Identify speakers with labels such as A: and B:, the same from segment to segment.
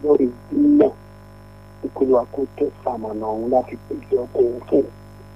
A: lórí náà ìpínlẹ̀ àkótó sàmọ̀nà ọ̀hún láti pèsè ọkọ̀ òun fún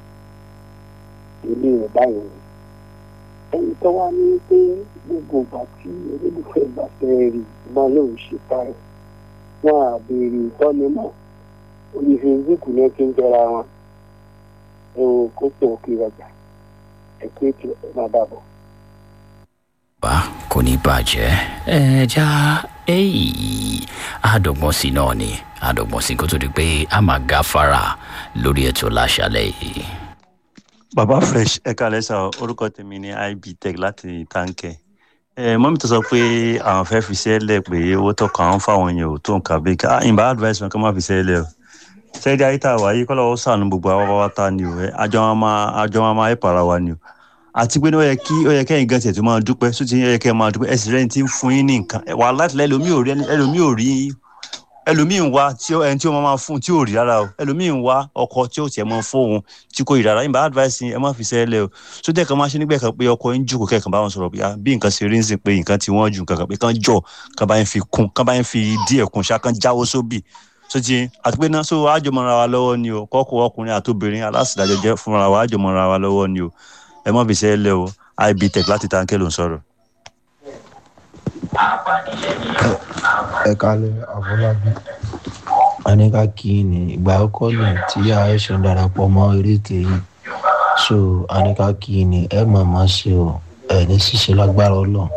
A: ilé rẹ̀ báyìí ni. ẹni tó wá ní pé gbogbo ìgbà tí olólùfẹ́ bá fẹ́ rí iná lòun ṣe báyìí wọn à béèrè ìtọ́ni mọ́ orí facebook ní ẹ ti ń jẹra wọn ẹ wo kó pè ó kí ọjà ẹ pé kí ẹ má dàbọ̀.
B: bá kò ní bàjẹ́ ẹ já èyí àdọ́gbọ́n sí náà ni àdọ́gbọ́n sí kó tó di pé a máa gáfárà lórí ètò láṣálẹ̀ yìí.
C: baba fresh ẹ kálẹ̀ sá o. orúkọ tèmi ní ib tech láti táǹkẹ̀ ẹ mọ́mí tó sọ pé àwọn fẹ́ fi sẹ́lẹ̀ pé owó tọkàn àwọn fáwọn èèyàn ò tó nǹkan bí ká ìbá advice wọn kí wọ́n má fi sẹ́lẹ̀ o sẹ́ẹ̀dí ayé tá a wà yìí kọ́ lọ́wọ́ sànù gbogbo àwọn wá ta ni o ẹ àjọ wọn máa àjọ wọn máa ẹ̀ para wa ni o àti pé ó yẹ kí ó yẹ kẹ́yìn gan tiẹ̀ tó máa dúpẹ́ sóti ó yẹ kẹ́ máa dúpẹ́ ẹ̀sìn rẹ̀ ti ń fún yín ní nǹkan wà láti lẹ́ ẹlòmíì ò rí ẹlòmíì ò rí ẹlòmíì ń wá tí ó ẹni tí ó máa fún tí ò rí rárá o ẹlòmíì ń wá ọkọ tí ó tiẹ̀ máa fóun tí kò rí rárá yìnbọn advice yín ẹ má fi sẹ́lẹ̀ o sóti ẹ̀kan máa ṣe nígbà kan pé ọkọ yín jùkọ̀ kẹ́ẹ̀kan bá wọn sọ̀rọ̀ bí nǹkan ṣe rí ń sìn pé nǹkan ti wọ́n ju nǹkan kan pé kán jọ kán bá yín fi kún kán bá yín fi díẹ̀ kún ṣá kán jáwó sóbì sotí àti pé náà so àjọmọ̀ra wa lọ́wọ́ ni o kọ́kọ́ ọkùnrin àtobìnrin aláṣìdájọ́ jẹ́ fúnra wa àjọmọ̀ra wa lọ́wọ́ ni o ẹ má fi sẹ́lẹ̀ o ibtech láti táǹkẹ́ ló ń sọ̀rọ̀.
D: ẹ kalẹ àfọlábí anika kí ni ìgbà àkọ́kọ́ ni tí aisha darapọ̀ mọ́ eréte yìí so anika kí ni ẹ mọ̀ mọ́ sí o ẹ ní ṣíṣe lágbára ọlọ́run.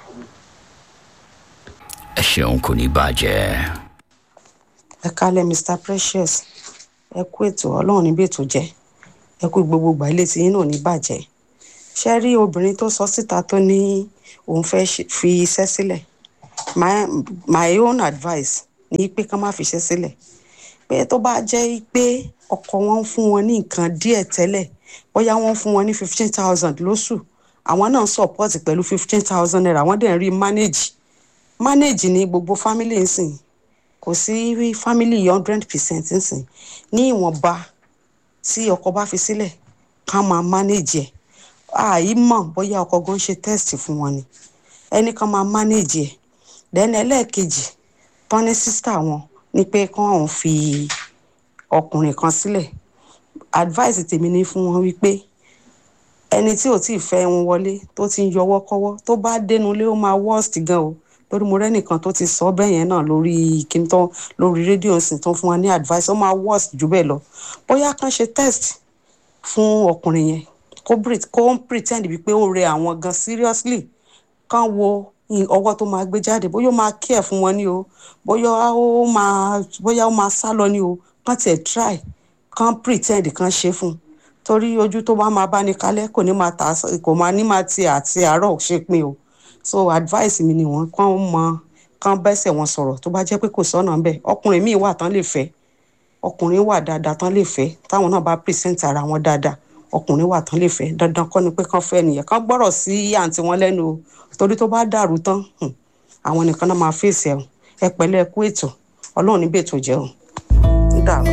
B: ẹ ṣeun kò ní bàjẹ́.
E: ẹ kalẹ mr precious ẹ kú ètò ọlọ́run níbi ètò jẹ́ ẹ kú gbogbo gbà ilé tí yín náà ní bàjẹ́ ṣe rí obìnrin tó sọ síta tó ní òun fẹ́ fi iṣẹ́ sílẹ̀ my my own advice ní pé ká má fi iṣẹ́ sílẹ̀ pé tó bá jẹ́ pé ọkọ wọn ń fún wọn ní nǹkan díẹ̀ tẹ́lẹ̀ bóyá wọ́n ń fún wọn ní fifteen thousand lóṣù àwọn náà support pẹ̀lú fifteen thousand naira wọ́n dẹ̀ ń rí manage manage ní gbogbo family ń sìn kò sí family hundred percent ń sìn ní ìwọ̀nba tí ọkọ bá fi sílẹ̀ ká máa manage ẹ̀ àì mọ̀ bóyá ọkọ gan ṣe test fún wọn ni ẹnì kan máa manage ẹ̀ then ẹlẹ́ẹ̀kejì tán ní sísítà wọn ni pé kán òun fi ọkùnrin kan sílẹ̀ advice tèmi ní fún wọn wípé ẹni tí ò tí ì fẹ́ wọn wọlé tó ti ń yọwọ́ kọ́wọ́ tó bá dénú lé ó máa worst gan o lórí mo rẹ́nìkan tó ti sọ bẹ́ẹ̀ yẹn náà lórí kíntàn lórí rédíò sì tán fún wa ní advice ó máa worst jù bẹ́ẹ̀ lọ bóyá kán ṣe test fún ọkùnrin yẹn kó kó ń pretend wípé ó rẹ àwọn gan seriously kán wo ọwọ́ tó máa gbé jáde bóyá ó máa care fún wọn ni o bóyá ó máa bóyá ó máa sá lọ ni o kán tiẹ̀ try kán pretend kán ṣe fún un torí ojú tó bá máa bá ní kalẹ̀ kò ní máa tà kò máa ní máa ti àti àárọ̀ ṣe pin o so advice mi ni wọ́n kán mọ kán bẹ́sẹ̀ wọn sọ̀rọ̀ tó bá jẹ́ pé kò sọ́nà ń bẹ̀ ọkùnrin míì wà tán lè fẹ́ ọkùnrin wà dáadáa tán lè fẹ́ táwọn náà bá present ara wọn dáadáa ọkùnrin wà tán lè fẹ́ dandan kọ́ ni pé kán fẹ́ nìyẹn kán gbọ́rọ̀ sí àǹtí wọn lẹ́nu o torí tó bá dàrú tán àwọn nìkan náà máa fèsì ẹ̀ ẹ pẹ̀lẹ́ ẹ kú ètò ọlọ́run níbi ètò jẹ́ o ń dàrú.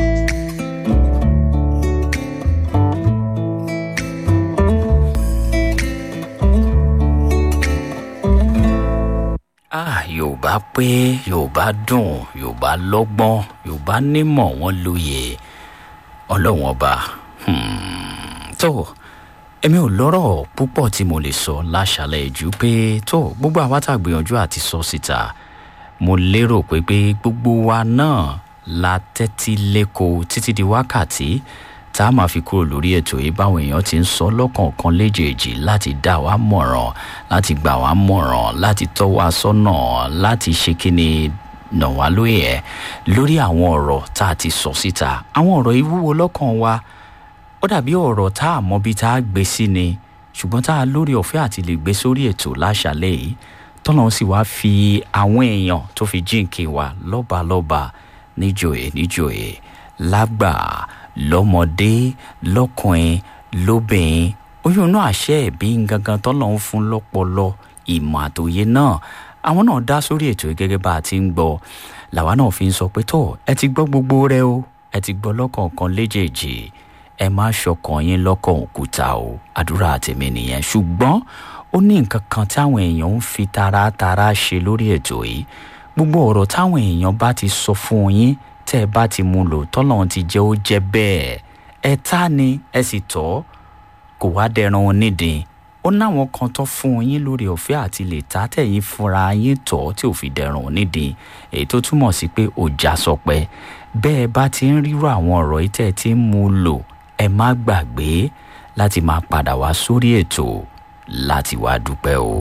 B: ah yorùbá pé yorùbá dùn yorùbá lọ́gbọ́n yorùbá nímọ̀ wọ́n lóye ọlọ́wọ́n ọba tó èmi ò lọ́rọ̀ púpọ̀ tí mo lè sọ láṣàlẹ̀ jù pé tó gbogbo àwa tá a gbìyànjú àti sọ síta mo lérò pé pé gbogbo wa náà la tẹ́tí lẹ́kọ̀ọ́ títí di wákàtí tá a máa fi kúrò lórí ètò yìí báwọn èèyàn ti ń sọ lọ́kọ̀ọ̀kan léjèèjì láti dá wa mọ̀ràn láti gbà wá mọ̀ràn láti tọ́ wa sọ́nà láti ṣe kíni nà wá lóye ẹ̀ lórí àwọn ọ̀rọ̀ tá a ti sọ síta àwọn ọ̀rọ̀ yìí wúwo lọ́kàn wa ó dàbí ọ̀rọ̀ tá a mọ bí tá a gbé sí ni ṣùgbọ́n tá a lórí ọ̀fẹ́ àti lè gbé sórí ètò láṣàlẹ̀ yìí tọ́nà sì wá fi àwọn èèyàn tó fi jíǹkì wa lọ́balọ́ba níjòyè níjòyè lágbà lọ́mọdé lọ́kùnrin lóbìnrin oyún náà àṣẹ ẹ̀bí gangan tọ́nà ń fún lọ́pọlọ ìmọ̀ àtòyé náà àwọn náà dá sórí ètò yìí gẹ́gẹ́ bá a ti ń gbọ́ làwa náà fi ń sọ pé tó ẹ ti gbọ́ gbogbo rẹ o ẹ ti gbọ́ lọ́kọ̀ọ̀kan léjèèjì ẹ má ṣọkàn yín lọ́kàn òkúta o àdúrà tèmi nìyẹn ṣùgbọ́n ó ní nǹkan kan táwọn èèyàn ń fi taratara ṣe lórí ètò yìí gbogbo ọ̀rọ̀ táwọn èèyàn bá ti sọ fún yín tẹ́ ẹ bá ti mú lò tọ́lọ́run ti jẹ́ ó jẹ́ bẹ́ẹ̀ ẹ ta ni ẹ sì tọ́ kò wá dẹran onídìí ó náwọn kan tó fún yín lórí ọ̀fẹ́ àti lè ta tẹ̀yìn fúnra yín tọ́ tí ò fi dẹran onídìí èyí tó túmọ̀ sí pé ọjà sọpẹ́ bẹ́ẹ̀ bá ti ń rírọ àwọn ọ̀rọ̀ yìí tẹ́ ẹ ti ń mú lò ẹ má gbàgbé láti máa padà wá sórí ètò láti wá dúpẹ́ o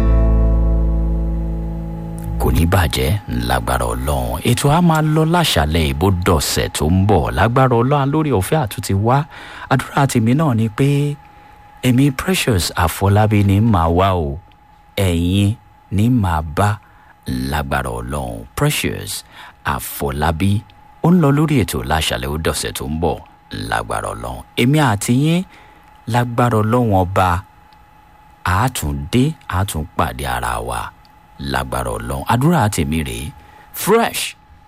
B: kò ní bàjẹ́ lágbára ọlọ́run ètò a máa lọ láṣàlẹ̀ ìbò dọ̀sẹ̀ tó ń bọ̀ lágbára ọlọ́run lórí ọ̀fẹ́ àtúntì wá àdúrà tèmi náà ni pé èmi precious àfọlábí ní màá wá o ẹ̀yin ní màá bá lágbára ọlọ́run precious àfọlábí ó ń lọ lórí ètò láṣàlẹ̀ ó dọ̀sẹ̀ tó ń bọ̀ lágbára ọlọ́run èmi àti yín lágbára ọlọ́run ọba àátúndé àátúnpàdé ara wa lágbára ọlọ́run àdúrà tèmi rèé fresh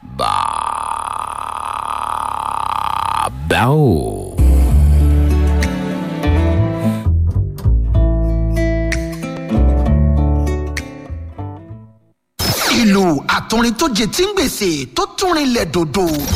B: bàbá o.
F: ìlú àtúrin tó jẹ tí ń gbèsè tó túnrin lẹ̀ dòdò